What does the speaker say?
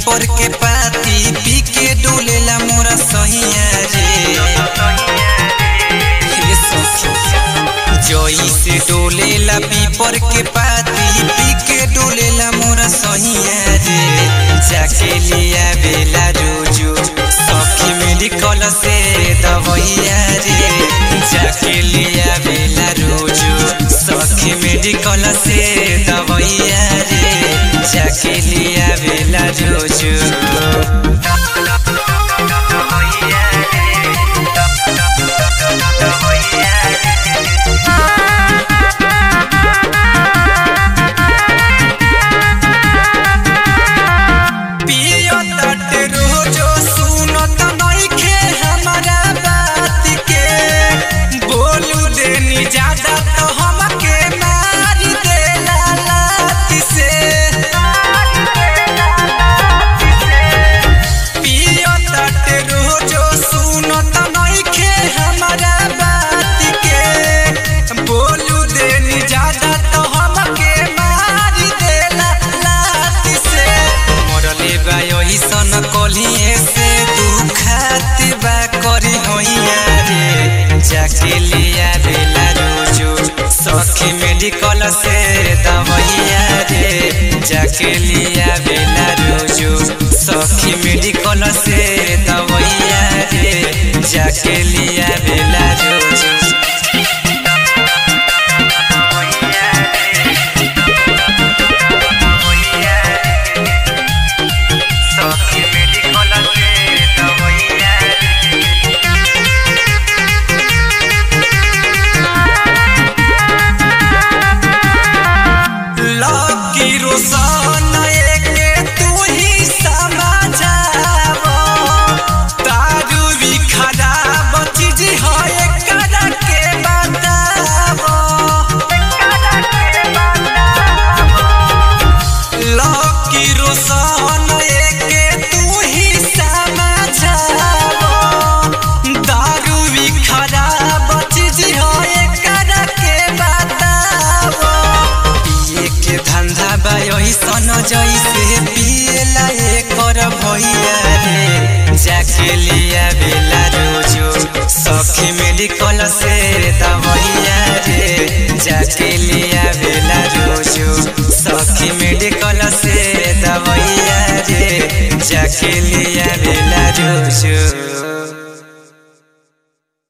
पीपर के पाती पी के डोलेला मोरा सहिया रे हे सखी जोई से डोलेला पीपर के पाती पी के डोलेला मोरा सहिया रे जाके लिया बेला रोजो सखी मेडिकल से दवैया रे जाके लिया बेला रोजो सखी मेडिकल से दवैया रे जाके लिया बेला रोजो पियो तट रोजो सुनत नइखे हमारा बात के बोलू देनी ज्यादा तो हमके मार देला लात से पियो तट रोजो सुनत नइखे हमारा बात के बोलू देनी ज्यादा तो हमके मार देला लात से मरले बा सन कलिए से दुखात बा करी होइया रे जाके लिया बेला रोजो सखी मेडिकल से दवैया रे जाके लिया बेला रोजो सखी मेडिकल से दवैया रे जाके लिया बेला रोजो सखी मेडिकल से दवैया लकी रोशन एके तू ही समझावो दारू भी खराब चीज है एकरा के बतावो लकी रोशन एके तू ही समझावो दारू भी खराब चीज है एकरा के बतावो पिए के धंधा बा सन जैसे पिएला एकर भैया रे जाके लिया बेला रोजो सखी मेडिकल से दवैया रे जाके लिया बेला रोजो सखी मेडिकल से दवैया रे जाके लिया बेला रोजो